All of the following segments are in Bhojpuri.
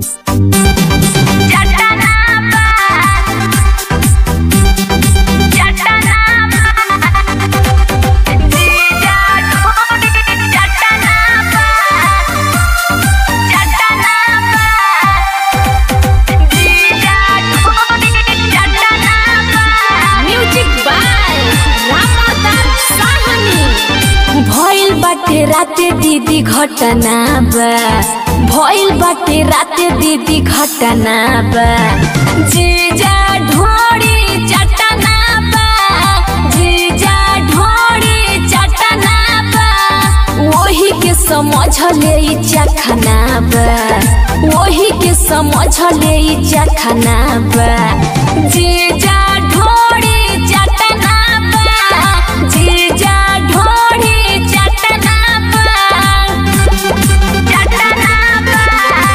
भइल बाटे राते दीदी घटना बा भइल बाटे राते दीदी घटना बा जीजा ढोड़ी चटना बा जीजा ढोड़ी चटना बा वही के समझ ले ई चखना बा वही के समझ ले ई चखना बा जीजा ढोड़ी चटना बा जीजा ढोड़ी चटना बा चटना बा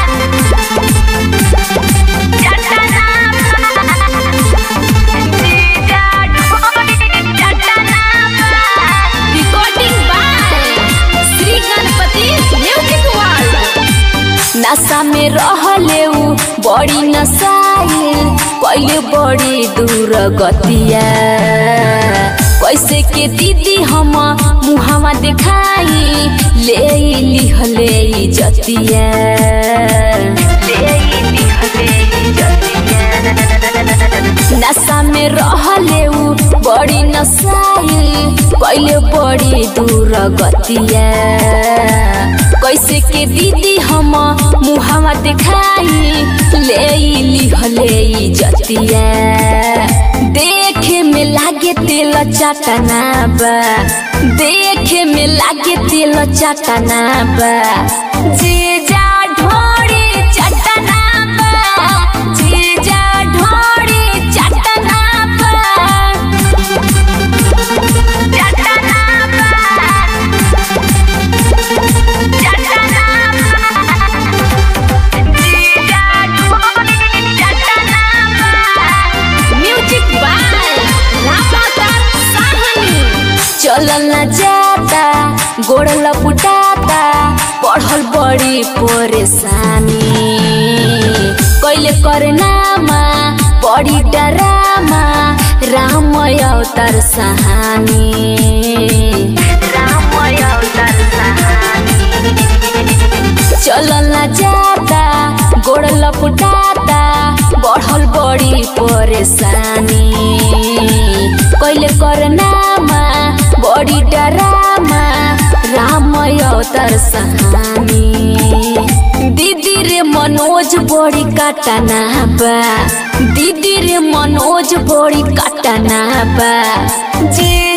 चटना बा जीजा ढोड़ी चटना बा recording by Shri Ganpati music world नशा में रहले उ बड़ी नशाइल पहिले बड़ी दूर गतिया कैसे के दीदी हम मुहावा देखाई ले लिहले ई जतिया ले लिहले ई जतिया नशा में रहले उ बड़ी नशाइल पहिले बड़ी दूर गतिया कैसे के दीदी हम मुहावा देखाई ले लिहले ई जतिया देखे में लागे तेल चटना बा देखे में लागे तेल चटना बा जीजा ढोड़ी चटना बा जीजा ढोड़ी चटना बा चटना बा चलल न जाता गोड़ लपुटाता पढ़ल बड़ी परेशानी कैले करनामा बड़ी डरामा राम अवतार सहानी राम अवतार सहानी चलल न जाता गोड़ लपुटाता बढ़ल बड़ी परेशानी कैले करनामा बड़ी डरामा राम अवतार सहानी दीदी रे मनोज बड़ी काटना बा दीदी रे मनोज बड़ी काटना बा जे